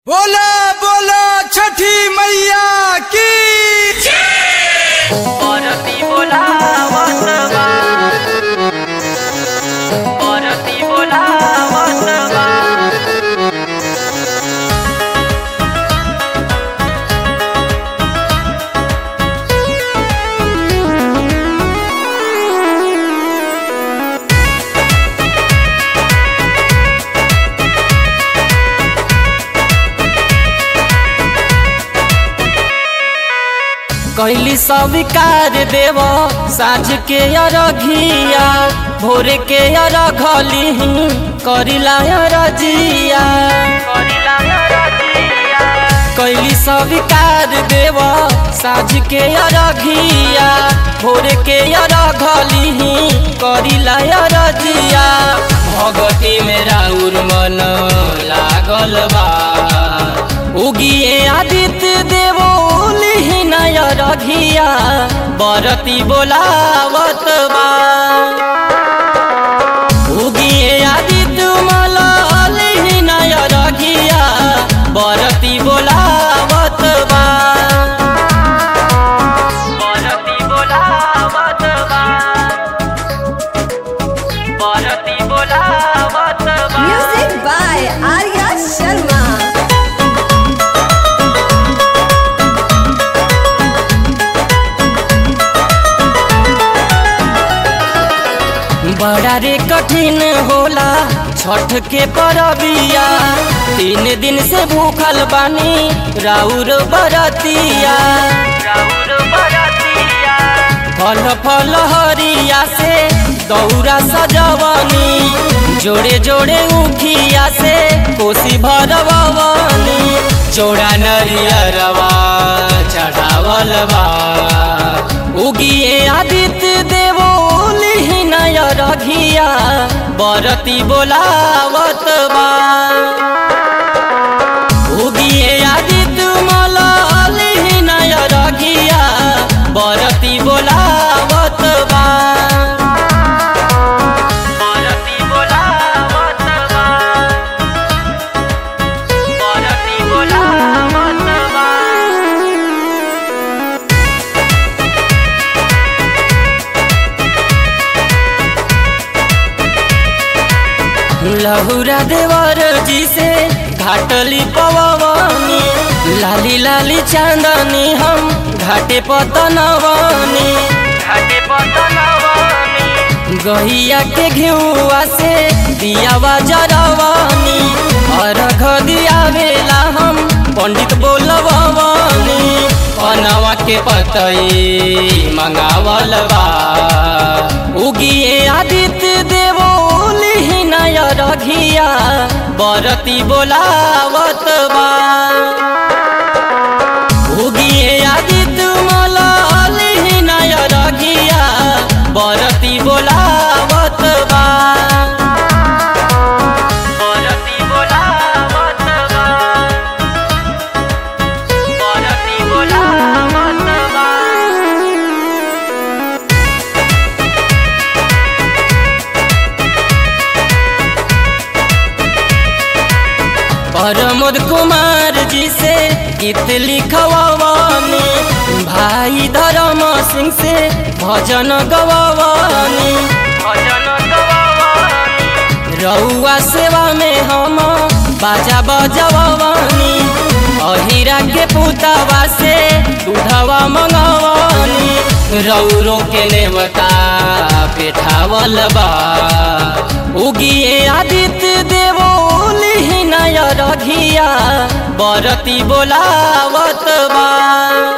बोला बोला छठी मैया की परती बोलावत बा परती बोलावत बा कैली स्वीकार देव साँझ के अरघिया भोर के अरघली करिला अरजिया कैली स्वीकार देव साँझ के अरघिया भोर के अरघली करिला अरजिया भगती में राउर मन लागल बा उगिए आदित्य देवो नय रघिया बरती बोलावत बा उगिए आदित्य मलाल नय रघिया बरती बोलावत बा बरती बोलावत बा बरती बोलावत बा Music by Arya Sharma. बड़ा रे कठिन होला छठ के परबिया तीन दिन से भूखल बानी राउर बरतिया राउर बरतिया फल फल हरिया से दौरा सजवनी जोड़े जोड़े उखिया से कोसी भरवनी जोड़ा नरियरवा चढ़ावल बा उगिए आदित्य देवो नय रघिया बरती बोलावत बा उगिए आदित्य मलाल नय रघिया बरती बोलावत बा बरती बोलावत बा बरती बोलावत बा लहुरा देवर जी से घाटली पवनी लाली लाली चांदनी हम घाटे पतनवनी घाटे पतनवनी गहिया के घेउआ से दियावा जरवनी अर्घ दियावेला हम पंडित बोलवनी पनवा के पतई मंगावल बा उगिए आदित्य देवो नय रघिया बरती बोलावत बा उगिए आदित्य मलाल नय रघिया बरती बोलावत बा बरती बोलावत बा बरती बोलावत बा प्रमोद कुमार जी से गीत लिखवानी भाई धर्म सिंह से भजन गवानी भजन गवानी रउआ सेवा में हम बाजा बजवानी अहिरा के पुतवा से दूधवा मंगवानी रौरो के नेवता पेठावल बा उगिए आदित्य देवो नय रघिया बरती बोलावत बा